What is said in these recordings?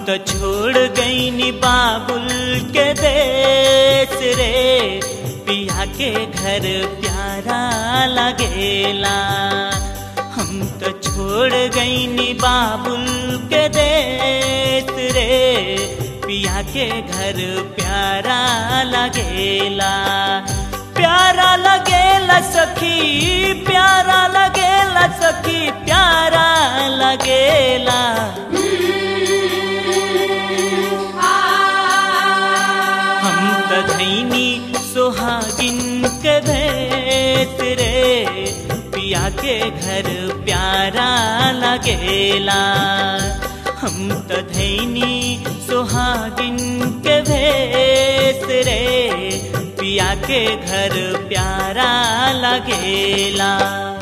तो छोड़ गईनी बाबुल के देश रे पिया के घर प्यारा लगेला हम तो छोड़ गईनी बाबुल के देश रे पिया के घर प्यारा लगेला प्यारा लगेला सखी प्यारा लगेला सखी प्यारा लगेला हम तो धैनी सुहागिन के भेत रे पिया के घर प्यारा लगेला हम तो धैनी सुहागिन के भेत रे पिया के घर प्यारा लगेला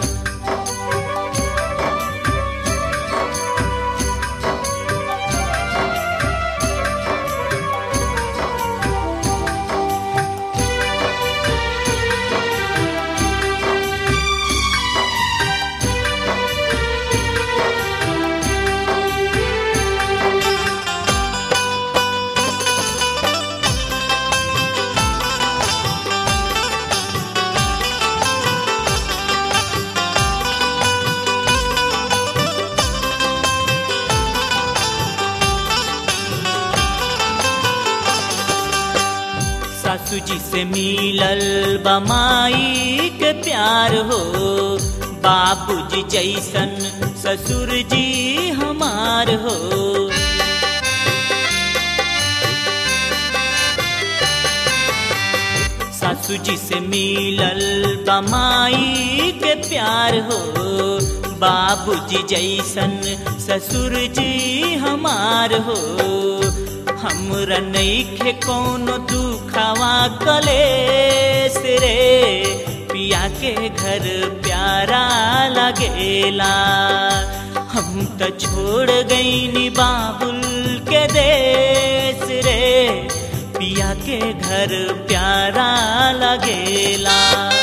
सासू जी से मिलल बमाई के प्यार हो बाबूजी जैसन ससुर जी हमार हो सासू जी से मिलल बमाई के प्यार हो बाबूजी जैसन ससुर जी हमार हो हमरा नईखे कोनो दुखावा कलेस रे पिया के घर प्यारा लगेला हम तो छोड़ गईनी बाबुल के देश रे पिया के घर प्यारा लगेला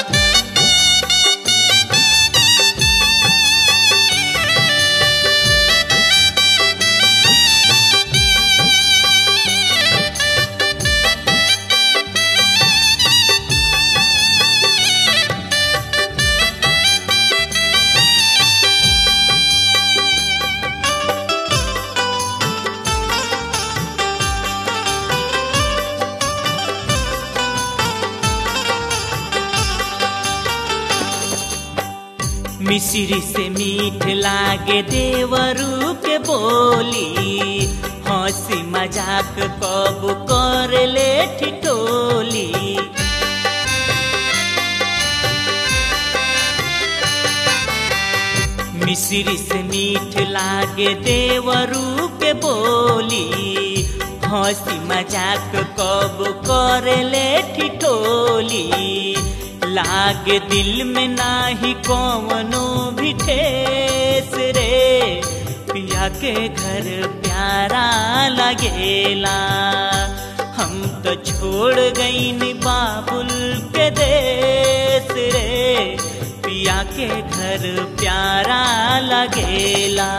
मिश्री से मीठ लागे देवरू के बोली हंसी मजाक कब कर ले ठिठोली मिश्री से मीठ लागे देवरू के बोली हंसी मजाक कब कर ले ठिठोली लागे दिल में नाही कौनो भी ठेस रे पिया के घर प्यारा लगेला हम तो छोड़ गईन बाबुल के देश रे पिया के घर प्यारा लगेला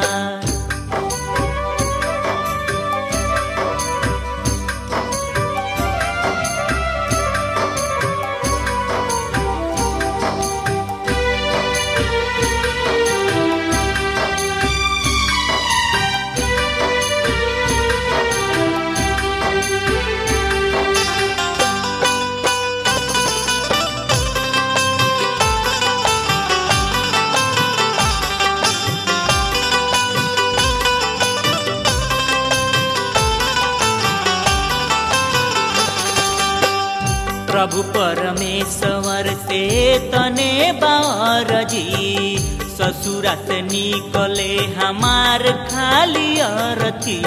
प्रभु परमेश्वर से तने बारजी ससुरा से निकले हमार खाली अरथी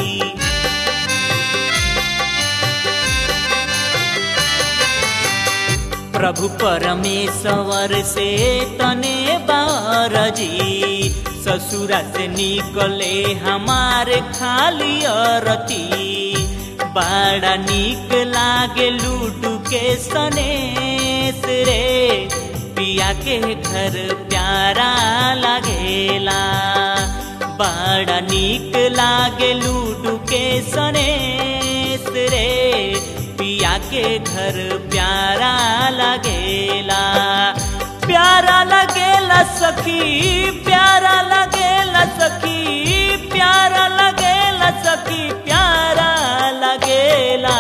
प्रभु परमेश्वर से तने बारजी ससुरा से निकले हमार खाली अरती बड़ा निक लागे लूडू के सनेस रे पिया के घर प्यारा लागेला बड़ा नीक लागे लूडू के सनेस रे पिया के घर प्यारा लगेला प्यारा लगेला सखी प्यारा लगेला सखी प्यारा लगेला सखी प्यारा लगेला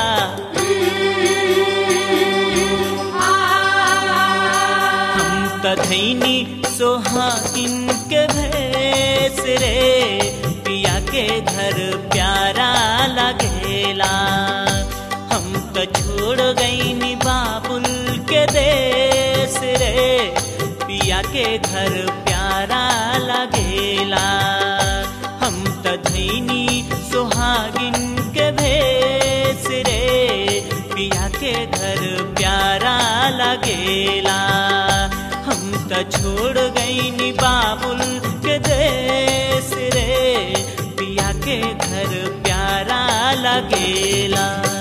हम त धैनी सोहागिन के भेस रे पिया के घर प्यारा लगेला हम त छोड़ गईनी बाबुल के देश रे पिया के घर प्यारा लगेला हम त धैनी सोहागिन के भेस रे पिया के घर प्यारा लगेला हम त छोड़ गईनी बाबुल के देश रे पिया के घर प्यारा लगेला